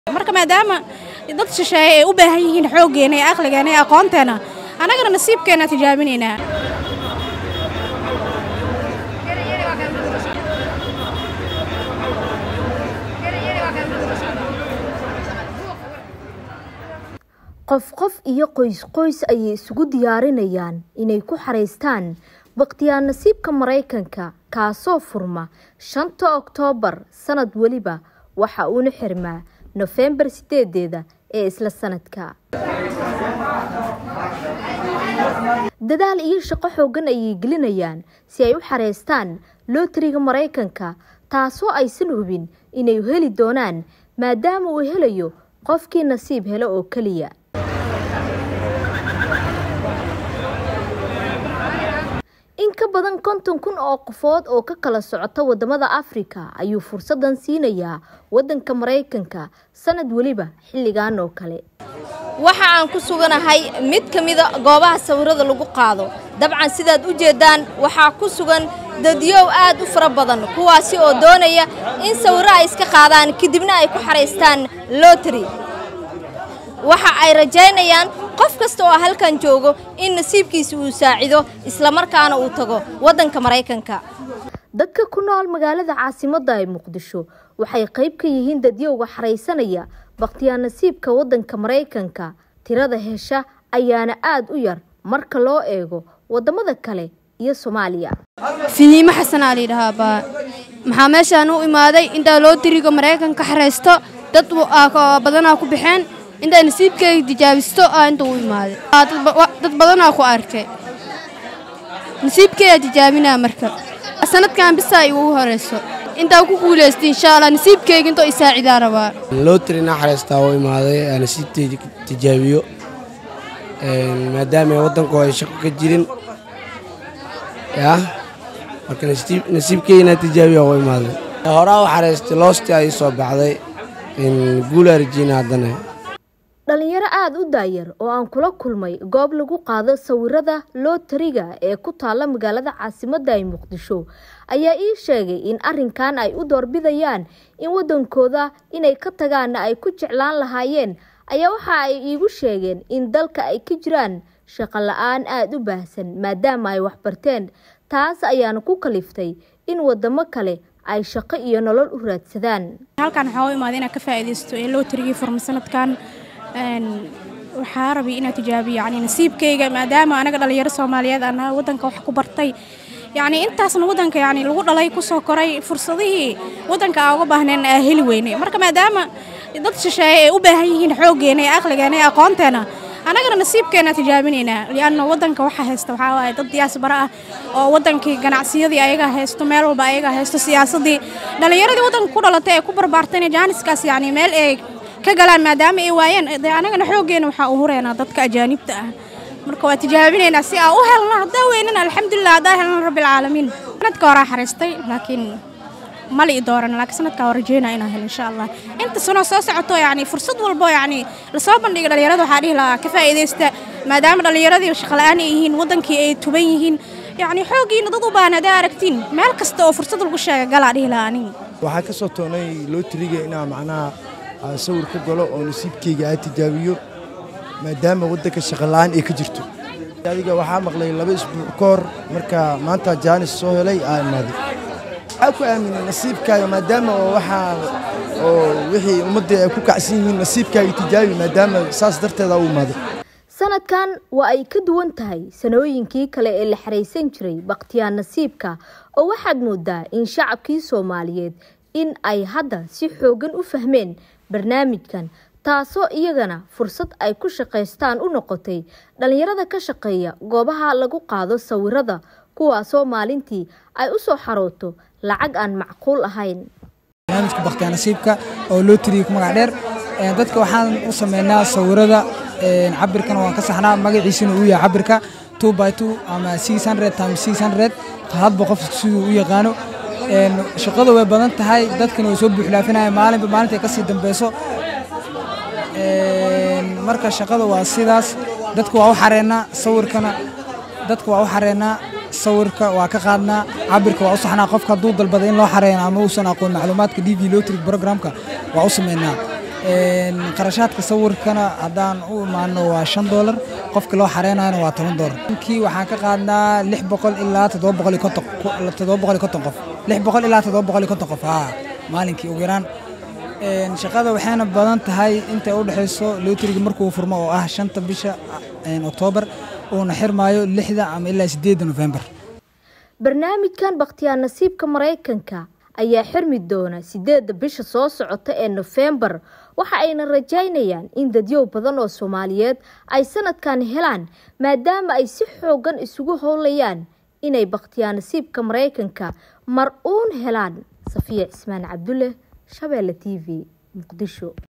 marka maadaama dad shisheeye ay u baahan yihiin xooggeena iyo aqligeena iyo aqoonteena annagana nasiibkeena tijaabinaynaa qof qof iyo qoys qoys ayay isugu diyaarinayaan inay ku xaraystaan bakhtiyaa nasiibka maraykanka kaasoo furma shanta oktoobar sanad weliba waxa uuna xirmaa nofembar sideedeeda ee isla sanadka dadaal iyo shaqo xoogan ayay gelinayaan si ay u xareystaan lootariga maraykanka taasoo aysan hubin inay heli doonaan maadaama uu helayo qofkii nasiib helo oo keliya in ka badan konton kun oo qofood oo ka kala socota wadamada afrika ayuu fursadan siinayaa wadanka maraykanka sanad weliba xilligan oo kale waxa aan ku suganahay mid ka mida goobaha sawirada lagu qaado dabcan sidaad u jeedaan waxaa ku sugan dadyow aad u fara badan kuwaasi oo doonaya in sawiro ay iska qaadaan kadibna ay ku xaraystaan lotary waxa ay rajaynayaan qof kasta oo halkan joogo in nasiibkiisa uu saacido islamarkaana uu tago waddanka maraykanka dadka ku nool magaalada caasimadda ee muqdisho waxay qayb ka yihiin dadyowga xaraysanaya bakhtiyaa nasiibka waddanka maraykanka tirada hesha ayaana aad u yar marka loo eego waddamada kale iyo soomaaliya fihiimo xasanaa layidhahaa baa maxaa meeshaan u imaaday intaa loo dirigo maraykanka xaraysto dad badanaa ku baxeen intaa nasiibkeyga tijaabisto aa inta u imaaday dad badanaa ku arkay nasiibkeedaa tijaabinaa marka sanadkan bisaa igu horayso intaa ku guulaysta insha allah nasiibkeyga intoo isaacidaa rabaa lootarina xareystaa u imaaday nasiibteyda tijaabiyo maadaama waddanku ay shaqo ka jirin yaa marka nasiibkeygana tijaabiya u imaaday horaa u xareystay loosti ay soo baxday guulaa rajiina haddana dhalinyaro aada u daayar oo aan kula kulmay goob lagu qaado sawirada lootariga ee ku taalla magaalada caasimadda ee muqdisho ayaa ii sheegay in arrinkan ay u doorbidayaan in waddankooda inay ka tagaanna ay ku jeclaan lahaayeen ayaa waxa ay iigu sheegeen in dalka ay ka jiraan shaqo la-aan aada u baahsan maadaama ay waxbarteen taas ayaana ku kaliftay in waddamo kale ay shaqo iyo nolol u raadsadaan halkan waxaa u imaaday inaad ka faa'iidaysto ee lootarigii furma sanadkan waxaa rabay inaad tijaabiyo yani nasiibkayga maadaama anaga dhalinyaro soomaaliyeed aan nahay waddanka wax ku bartay yacni intaasna waddanka yani lagu dhalay kusoo koray fursadihii waddanka aan uga baahnayn aa heli weynay marka maadaama dad shisheeye ay u baahan yihiin xooggeena iyo aqligeena iyo aqoonteena annagana nasiibkeena tijaabinaynaa lianna waddanka waxaa haysta waxaa waaye dad diyaasbara ah oo waddankii ganacsiyadii ayaga haysto meel walba ayaga haysto siyaasaddii dhallinyaradii waddanka ku dhalatay ee ku barbaartayna jaaniskaas yacni meel ay ka galaan maadaama ay waayeen dee annagana xooggeena waxaa u hureynaa dadka ajaanibta ah marka waa tijaabinaynaa si aan u helno haddaa weynan alxamdulilah haddaa helno rabbilcaalamiin sanadka horaa xariistay laakiin mali i dooran laakiin sanadkaa waa rajeynaa inaan helo insha allah inta sanoo soo socoto yacni fursad walbo yacni lasoo bandhiga dhallinyarada waxaa dhihi lahaa ka faa'iidaysta maadaama dhallinyaradii shaqola'aan ay yihiin waddankii ay tuban yihiin yacni xooggiina dad u baahan haddaa aragtiin meel kasta oo fursad lagu sheega galaa dhihi lahaa aniga waxaa ka soo toonay lootriga inaa macnaha aan sawir ka galo oo nasiibkeyga aa tijaabiyo maadaama waddanka shaqola'aan ay ka jirto adiga waxaa maqlay laba isbuuc ka hor marka maanta jaanis soo helay aa imaaday waxaa ku aaminay nasiibkaaga maadaama oo waxaa oo wixii ummadda ay ku kacsan yihiin nasiibkaaga tijaabi maadaama saas darteeda u imaaday sanadkan waa ay ka duwan tahay sanooyinkii kale ee la xaraysan jiray bakhtiyaa nasiibka oo waxaad moodaa in shacabkii soomaaliyeed in ay hadda si xoogan u fahmeen barnaamijkan taasoo iyagana fursad ay ku shaqaystaan u noqotay dhallinyarada ka shaqeeya goobaha lagu qaado sawirada kuwaasoo maalintii ay u soo xarooto lacag aan macquul ahayn barnaamijka bakhtiyaa nasiibka oo loo tiriyey ku magac dheer dadka waxaan u sameynaa sawirada cabirkana waan ka saxnaa magaciisuna uu yahay cabirka two by two ama six hundred times six hundred hadba qof siduu u yaqaano shaqada way badan tahay dadkana way soo buuxlaafinaya maalinba maalinta ay kasii dambeyso marka shaqada waa sidaas dadka waa u xareennaa sawirkana dadka waa u xareennaa sawirka waa ka qaadnaa cabirka waa u saxnaa qofka hadduu dalbada in loo xareeyo ama uusan aqoon macluumaadka d v lotry programka waa u sameynaa qarashaadka sawirkana haddaan u imaano waa shan doolar qofka loo xareynayana waa toban doolar kii waxaan ka qaadnaa lix boqol ilaa toddoba boqol iyo konton toddoba boqol iyo konton qof lix boqol ilaa toddoba boqol iyo konton qof haa maalinkii ugu yaraan shaqada waxayna badan tahay intay u dhexayso lootriga markuu furmo oo ah shanta bisha oktoobar uuna xirmaayo lixda ama ilaa sideedda nofembar barnaamijkan bakhtiyaa nasiibka maraykanka ayaa xirmi doona sideedda bisha soo socota ee nofembar waxa ayna rajaynayaan in dadyow badan oo soomaaliyeed ay sanadkan helaan maadaama ay si xoogan isugu howlayaan inay bakhtiyaa nasiibka maraykanka mar uun helaan safiya cismaan cabdulle shabeelle t v muqdisho